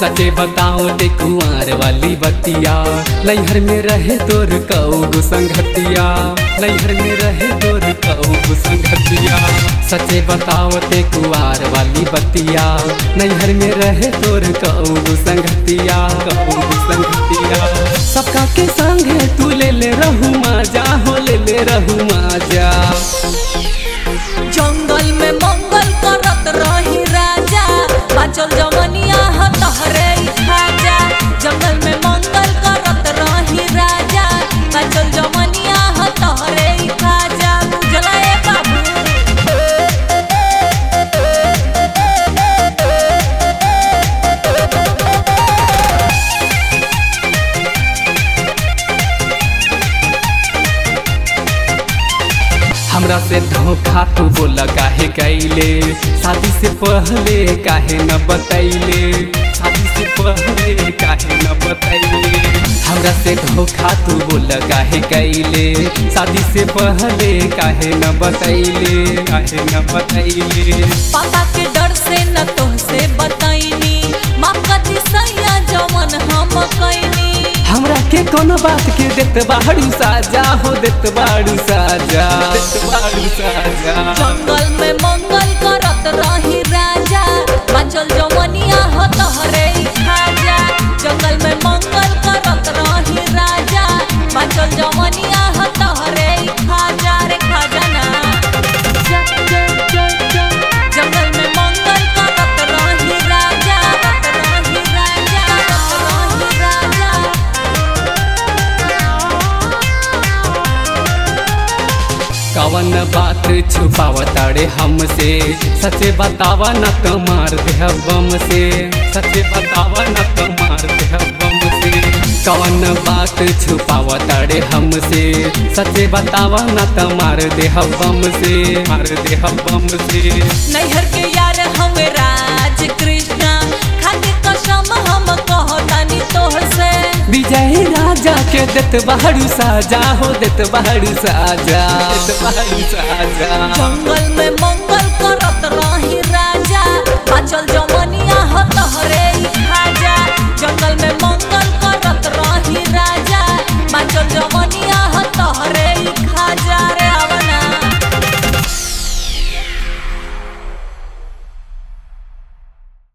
सचे बताओ ते कुंवर वाली बतिया नैहर में रहे तोर कऊ संगतिया नैहर में रहे तोर कऊ संगतिया सचे बताओ ते कुंवर वाली बतिया नैहर में रहे तोर कऊ संगतिया कऊ संगतिया सबका के संग तू ले ले रहू माजा हो ले ले रहू माजा जंगल में मंगल करत रही राजा बाचल जमनिया ह तहरे ही खाजा जंगल में मंगल करत रही राजा बाचल जमनिया ह तहरे ही खाजा बुझला ए बाबू हमरा से धोखा तू बोला काहे कैले शादी से पहले काहे न बतैले शादी से पहले काहे न बतैले हमरा से धोखा तू बोला काहे कैले शादी से पहले काहे न बतैले काहे न बतैले पापा के डर से न तोहसे बताईनी माफ कथी सैया जवन हम कैनी हमरा के कोनो बात के देत बाड़ू साजा हो देत बाड़ू साजा देत बाड़ू साजा जंगल में मंगल करत रही राजा बाचल जमनिया हो तहरे ही खाजा जंगल में मंगल करत रही राजा बाचल जमनिया हो तहरे ही खाजा रे खाजा ना जंगल में मंगल करत रही राजा करत रही राजा करत रही राजा कवन बात छुपावताड़े हमसे सचे बतावा न तो मार दे बम से सचे बतावा न तो मार दे बम से कवन बात छुपावताड़े हमसे सचे बतावा न तो मार दे बम से मार दे बम से नैहर के यार हमें राज कृष्णा खाके कसम हम कहतानी तोहसे विजय राजा के देत बाड़ू साजा हो देत बाड़ू साजा देत बाड़ू साजा जंगल में मंगल करत रही राजा बाचल जमनिया हो तहरे